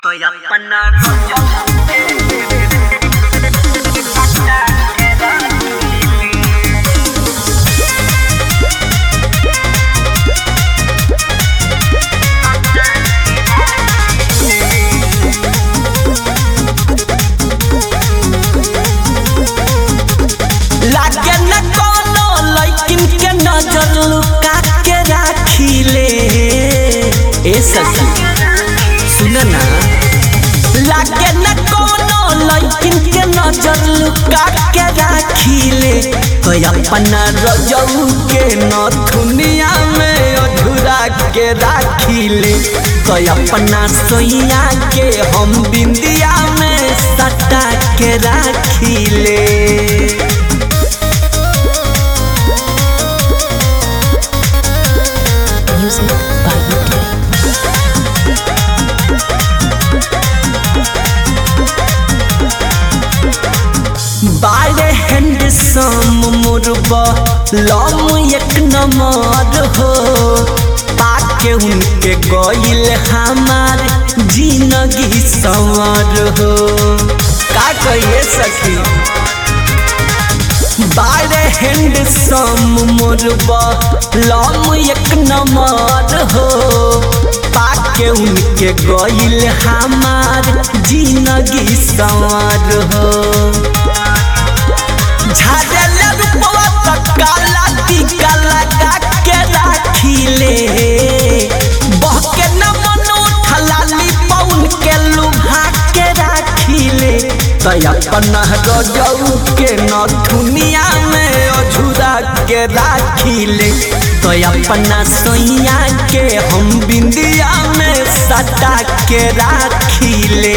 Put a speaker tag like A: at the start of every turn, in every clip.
A: Estoy apanado.
B: लागे न कोनो लइकिन के नजर लुका के राखिले ए सखी सुन ना लागे न कोनो लइकिन के नजर लुका के राखिले तो अपना रजऊ के नथुनिया में अधूरा के राखिले तो अपना सोइया के हम बिंदिया में सटा के राखिले
C: Music by UK.
B: बारे हैंडसम मुरबा लम एक नंबर हो पाके उनके गइल हमार जिंदगी संवर हो का कहिए सखी बारे हैंडसम मुरबा लम एक नंबर हो पाके उनके गइल हमार जिंदगी संवर हो झाड़ले रूपवा त काला टीका लगा के राखिले बहके न मन उठलाली पौन के लुभा के राखिले त अपना रजऊ के नथुनिया में अझुरा के राखिले तो अपना सोइया के हम बिंदिया में सटा के राखिले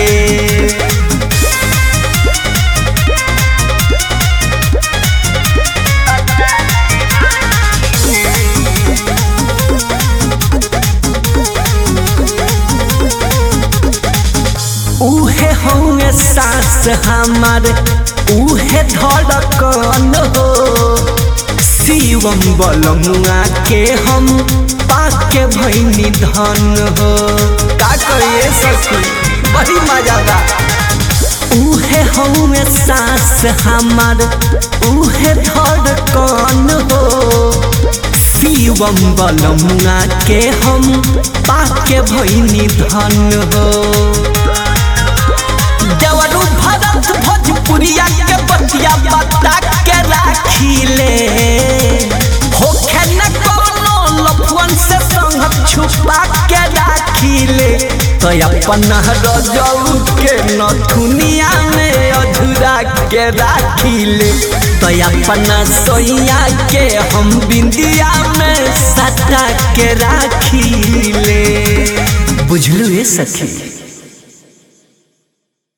B: उहे होंगे सास हमार उहे धड़कन हो शिवम बलमुआ के हम पाके भैनी धन हो का करिए सखी बड़ी मजा बा उहे होंगे सास हमार उहे धड़कन हो शिवम बलमुआ के हम पाके भैनी धन हो देवरू भरत भोजपुरिया के बतिया बता के राखिले होखे न कोनो लफुअन से संग छुपा के राखिले तो अपना रजऊ के नथुनिया में अधूरा के राखिले तो अपना सोइया के हम बिंदिया में सटा के राखिले बुझलू ये सखी